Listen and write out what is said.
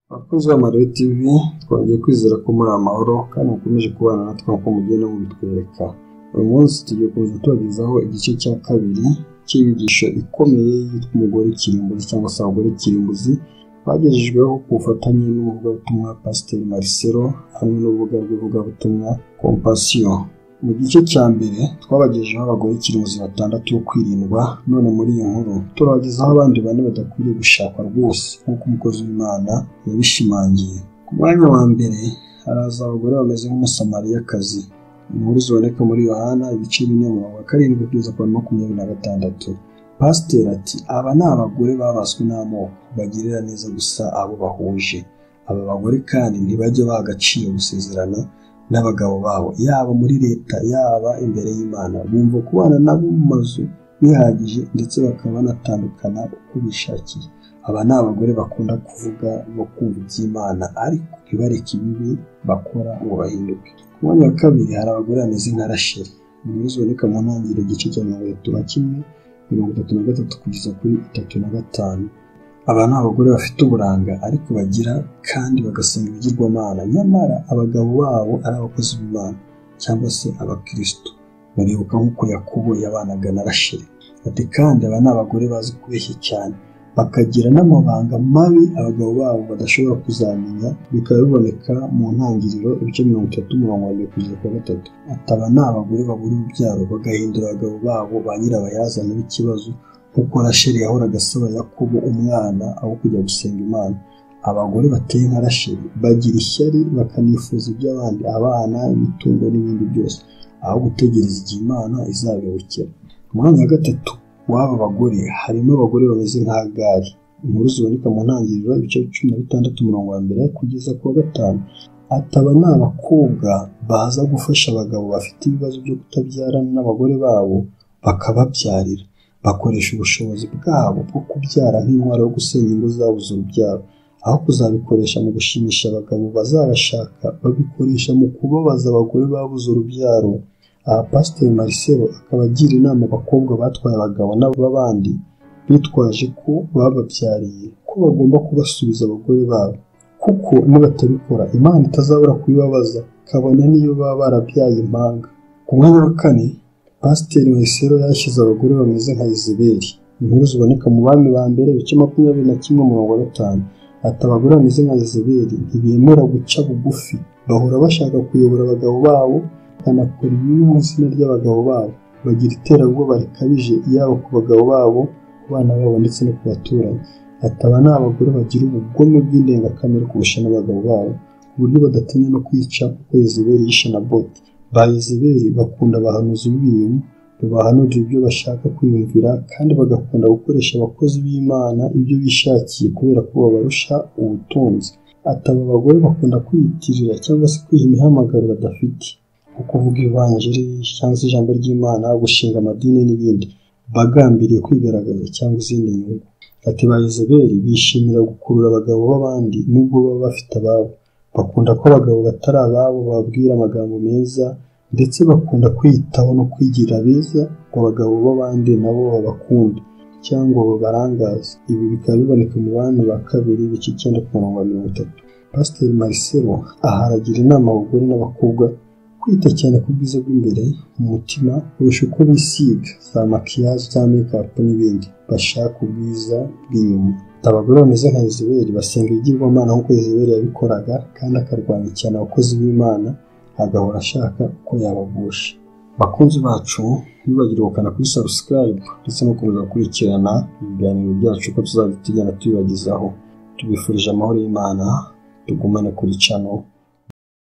Abakunzi b'Amarebe TV twongeye kwizera ko muri amahoro kandi mukomeje kubana natwe nk'uko mugenda mubitwereka. Uyu munsi tugiye kuza tubagezaho igice cya kabiri cy'inyigisho ikomeye yitwa umugore kirimbuzi cyangwa se abagore kirimbuzi bagejejweho ku bufatanye n'umuvugabutumwa Pasiteri Marcelo hamwe n'urubuga rw'ivugabutumwa Compassion. Mu gice cya mbere twabagejejeho abagore kirimbuzi batandatu bo kwirindwa none muri iyi nkuru turabagezaho abandi bane badakwiriye gushakwa rwose nk'uko umukozi w'Imana yabishimangiye. Ku mwanya wa mbere haraza abagore bameze nk'umusamariyakazi inkuru ziboneka muri yohana ibice bine mirongo karindwi kugeza kwa makumyabiri na gatandatu pasiteri ati aba ni abagore babaswe n'amoko bagirira neza gusa abo bahuje aba bagore kandi ntibajya baha agaciro gusezerana n'abagabo babo yaba muri leta yaba imbere y'imana bumva kubana nabo mu mazu bihagije ndetse bakaba banatandukana uko bishakiye aba ni abagore bakunda kuvuga no kumva iby'imana ariko ntibareke ibibi bakora ngo bahinduke ku mwanya wa kabiri hari abagore bameze nka rasheli inkuru ziboneka mu ntangiriro igice cya mirongo itatu na kimwe mirongo itatu na gatatu kugeza kuri itatu na gatanu aba ni abagore bafite uburanga ariko bagira kandi bagasenga ibigirwamana nyamara abagabo babo ari abakozi b'imana cyangwa se abakristo baribuka nk'uko yakubo yabanaga na rasheli ati kandi aba ni abagore bazi kubeshya cyane bakagira n'amabanga mabi abagabo babo badashobora kuzamenya bikaba biboneka mu ntangiriro ibice mirongo itatu mirongo irindwi kugeza ku gatatu ataba ni abagore babura urubyaro bagahindura abagabo babo ba nyirabayazana b'ikibazo nk'uko rasheli yahoraga asaba yakubu umwana aho kujya gusenga imana abagore bateye nka rasheli bagira ishyari bakanifuza iby'abandi abana imitungo n'ibindi byose aho gutegereza igihe imana izabibukira umwanya wa gatatu w'aba bagore harimo abagore bameze nka gari inkuru ziboneka mu ntangiriro ibice cumi na bitandatu umurongo wa mbere kugeza ku wa gatanu ataba ni abakobwa baza gufasha abagabo bafite ibibazo byo kutabyarana n'abagore babo bakababyarira bakoresha ubushobozi bwabo bwo kubyara nk'intwaro yo gusenya ingo zabuze urubyaro aho kuzabikoresha mu gushimisha abagabo bazabashaka babikoresha mu kubabaza abagore babuze urubyaro aha pasiteri Marcelo akaba agira inama abakobwa batwaye abagabo n'ab'abandi bitwaje ko bababyariye ko bagomba kubasubiza abagore babo kuko nibatabikora imana itazabura kubibabaza kabone n'iyo baba barabyaye impanga ku mwanya wa kane pasiteri Marcelo yashyize abagore bameze nka izeberi inkuru ziboneka mu bami ba mbere ibice makumyabiri na kimwe mirongo gatanu ati abagore bameze nka izeberi ntibemera guca bugufi bahora bashaka kuyobora abagabo babo bakanakora ibibi mu izina ry'abagabo babo bagira iterabwoba rikabije yaba ku bagabo babo ku bana babo ndetse no ku baturanyi ataba ni abagore bagira ubugome bw'indengakamere kurusha n'abagabo babo ku buryo badatinya no kwica kuko yezeberi yishe na boti ba yezeberi bakunda abahanuzi b'ibinyoma babahanurira ibyo bashaka kwiyumvira kandi bagakunda gukoresha abakozi b'imana ibyo bishakiye kubera ko babarusha ubutunzi ataba abagore bakunda kwiyitirira cyangwa se kwiha imihamagaro badafite nko kuvuga ivanjiri cyangwa se ijambo ry'imana gushinga amadini n'ibindi bagambiriye kwigaragaza cyangwa izindi nyungu ati ba yezeberi bishimira gukurura abagabo b'abandi nubwo baba bafite ababo bakunda ko abagabo batari ababo bababwira amagambo meza ndetse bakunda kwiyitaho no kwigira beza ngo abagabo b'abandi nabo babakunde cyangwa babarangaze ibi bikaba biboneka mu bantu ba kabiri bice icyenda ku murongo wa mirongo itatu pasiteri Marcelo aha aragira inama abagore n'abakobwa kwita cyane ku bwiza bw'imbere mu mutima kurusha uko bisiga za makiyaje za mekapu n'ibindi bashaka ubwiza bw'inyuma abagore bameze nka Ezeberi basenga ibigirwamana nk'uko Ezeberi yabikoraga kandi akarwanya cyane abakozi b'imana agahora ashaka uko yabagusha bakunzi bacu ntibibagire gukanda kuri subscribe ndetse no gukomeza gukurikirana ibiganiro byacu uko tuzajya tugenda tubibagezaho tubifurije amahoro y'imana tugumane kuri cano